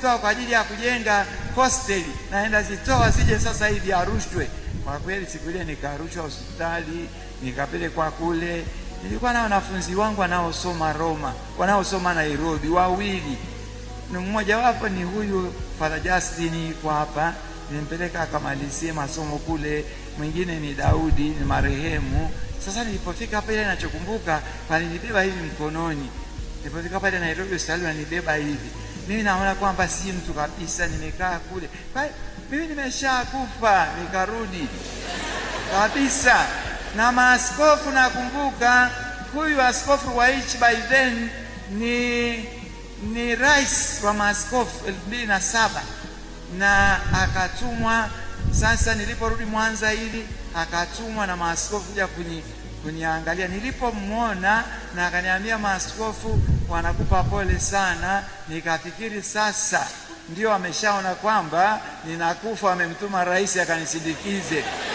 kuzitoa kwa ajili ya kujenga hosteli, naenda zitoa zije sasa hivi arushwe. Kwa kweli siku ile nikarushwa hospitali, nikapelekwa kule. Nilikuwa na wanafunzi wangu wanaosoma Roma, wanaosoma Nairobi, wawili ni mmoja wapo ni huyu Father Justin yuko hapa, nimpeleka akamalizie masomo kule. Mwingine ni Daudi, ni marehemu. Sasa nilipofika pale, ninachokumbuka walinibeba hivi mkononi. Nilipofika pale Nairobi hospitali, wanibeba hivi, mimi naona kwamba si mtu kabisa, nimekaa kule kwa mimi nimeshakufa, nikarudi kabisa. Na maaskofu nakumbuka, huyu askofu wa hichi by then ni ni rais wa maaskofu elfu mbili na saba na akatumwa. Sasa niliporudi Mwanza hili akatumwa na maaskofu kuja kuni, kuniangalia. Nilipomwona na akaniambia maaskofu wanakupa pole sana, nikafikiri sasa ndio ameshaona kwamba ninakufa, amemtuma rais akanisindikize.